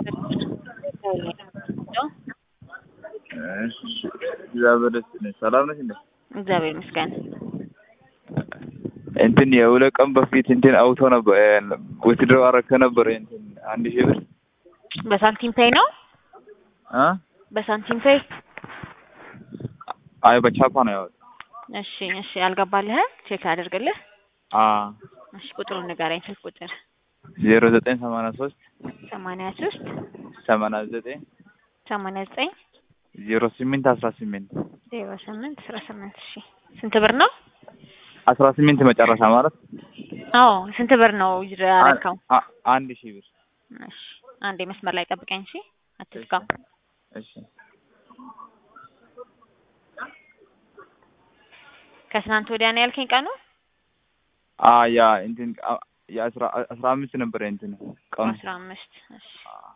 እግዚአብሔር ይመስገን። ሰላም ነሽ እንዴ? እግዚአብሔር ይመስገን። እንትን የሁለት ቀን በፊት እንትን አውቶ ነበር ውትድሮ አረከ ነበር እንትን አንድ ሺህ ብር በሳንቲም ፔይ ነው? አ በሳንቲም ፔይ? አይ በቻፓ ነው ያወጣው። እሺ እሺ፣ አልገባልህ? ቼክ አድርግልህ። አ እሺ፣ ቁጥሩን ንገረኝ። ስልክ ቁጥር ዜሮ ዘጠኝ ሰማንያ ሶስት ሰማንያ ሶስት ሰማንያ ዘጠኝ ሰማንያ ዘጠኝ ዜሮ ስምንት አስራ ስምንት ዜሮ ስምንት አስራ ስምንት እሺ፣ ስንት ብር ነው? አስራ ስምንት መጨረሻ ማለት አዎ፣ ስንት ብር ነው ያረካው? አ- አንድ ሺህ ብር እሺ፣ አንዴ መስመር ላይ ጠብቀኝ። እሺ፣ አትዝጋው። እሺ ከትናንት ወዲያ ነው ያልከኝ ቀኑ? አ ያ እንትን አ- የአስራ አስራ አምስት ነበር እንትን ቀኑ አስራ አምስት እሺ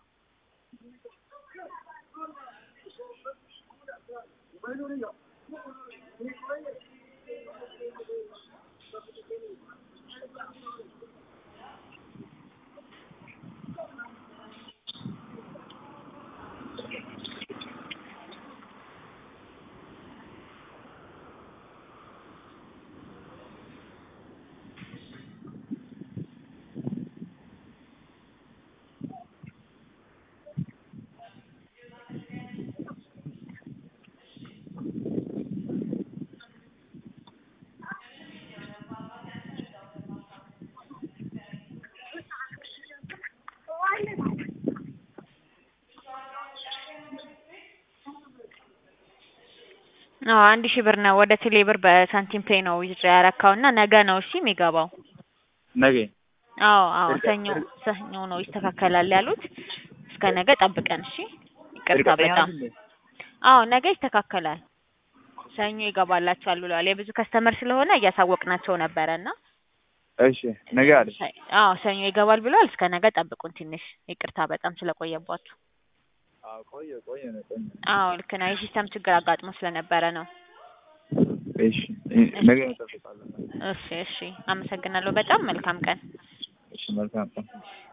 አዎ አንድ ሺህ ብር ነው ወደ ቴሌ ብር በሳንቲም ፔይ ነው ዊዝድራ ያረካው እና ነገ ነው እሺ የሚገባው። ነገ አዎ አዎ ሰኞ ሰኞ ነው ይስተካከላል ያሉት። እስከ ነገ ጠብቀን እሺ። ይቅርታ እርግጠኛ በጣም ነሽ እንዴ? አዎ ነገ ይስተካከላል። ሰኞ ይገባላችኋል ብለዋል። የብዙ ከስተመር ስለሆነ እያሳወቅናቸው ነበረ እና እሺ ነገ አለ አዎ ሰኞ ይገባል ብለዋል። እስከ ነገ ጠብቁን ትንሽ። ይቅርታ በጣም ስለቆየባችሁ። አዎ ቆየ ቆየ ነው ቆየ አዎ ልክ ነው። የሲስተም ችግር አጋጥሞ ስለነበረ ነው። እሺ ነገ እንጠብቃለን እሺ እሺ፣ አመሰግናለሁ በጣም መልካም ቀን። እሺ መልካም ቀን